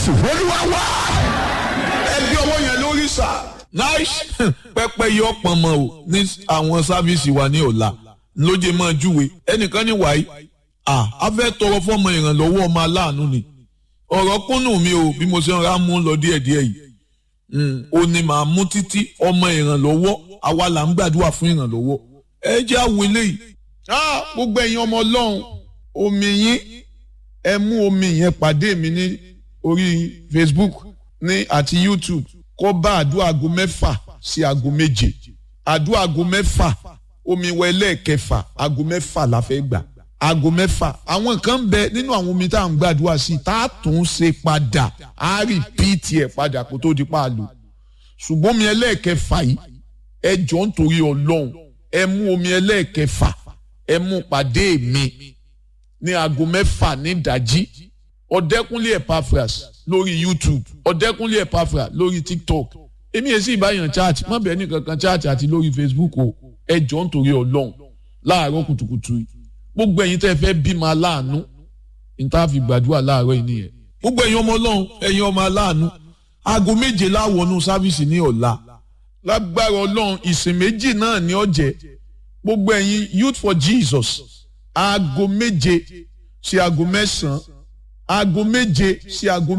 jésù olúwa wá. ẹbí ọwọ́ yẹn lórí sà. nice pẹpẹ yọ pọnmọ o ní àwọn sáfíìsì wa ní ọ̀la lóye máa júwe ẹnìkan ní wàyí à á fẹ́ tọrọ fọmọ ìrànlọ́wọ́ ọmọ aláàánú ni ọ̀rọ̀ kúnnù mi o bí mo ṣe ń ra mú lọ díẹ̀díẹ̀ yìí ó ní màá mú títí ọmọ ìrànlọ́wọ́ àwa là ń gbàdúrà fún ìrànlọ́wọ́ ẹ jẹ́ àwọn eléyìí gbogbo ẹ̀yin ọmọ ọlọ́run omi yín ẹ mú omi yẹn pàdé mi ní orí facebook ní àti youtube kó bá àdúrà aago mẹ́fà sí aago méje àdúrà aago mẹ́fà omi wọ ẹlẹ́ẹ̀kẹfà aago mẹ́fà la fẹ́ gbà aago mẹ́fà àwọn kan ń bẹ nínú àwọn omi tá à ń gbàdúrà sí tá a tún ṣe padà á rìpíìtì ẹ̀ padà kó tó di pa àlò ṣùgbọ́n omi ẹlẹ́ẹ̀kẹfà yìí ẹ jọ ń torí ọlọ́run ẹ mú omi ẹlẹ́ẹ̀kẹfà ẹ mú pàdé mi ní aago mẹ́fà ní ìdájí ọ̀dẹ́kúnlé epaphras lórí youtube ọ̀dẹ́kúnlé epaphras lórí tiktok èmi èsì ìbáyàn chat má bẹ́ẹ̀ ní kankan chat àti lórí facebook o ẹ jọ ń torí ọlọ́run láàárọ̀ kùtùkùtù yìí gbogbo ẹ̀yin tẹ́ fẹ́ bímọ aláàánú níta fi gbàdúrà láàárọ̀ yìí nìyẹn. gbogbo ẹ̀yin ọmọ ọlọ́run ẹ̀yin ọmọ aláàánú aago méje láwọnú sáfíìsì ní ọ̀la lágbára ọlọ́run ìsìn méjì náà ní ọ̀jẹ̀ gbogbo ẹ̀yin youth for jesus aago méje sí aago mẹ́sàn-án aago méje sí aago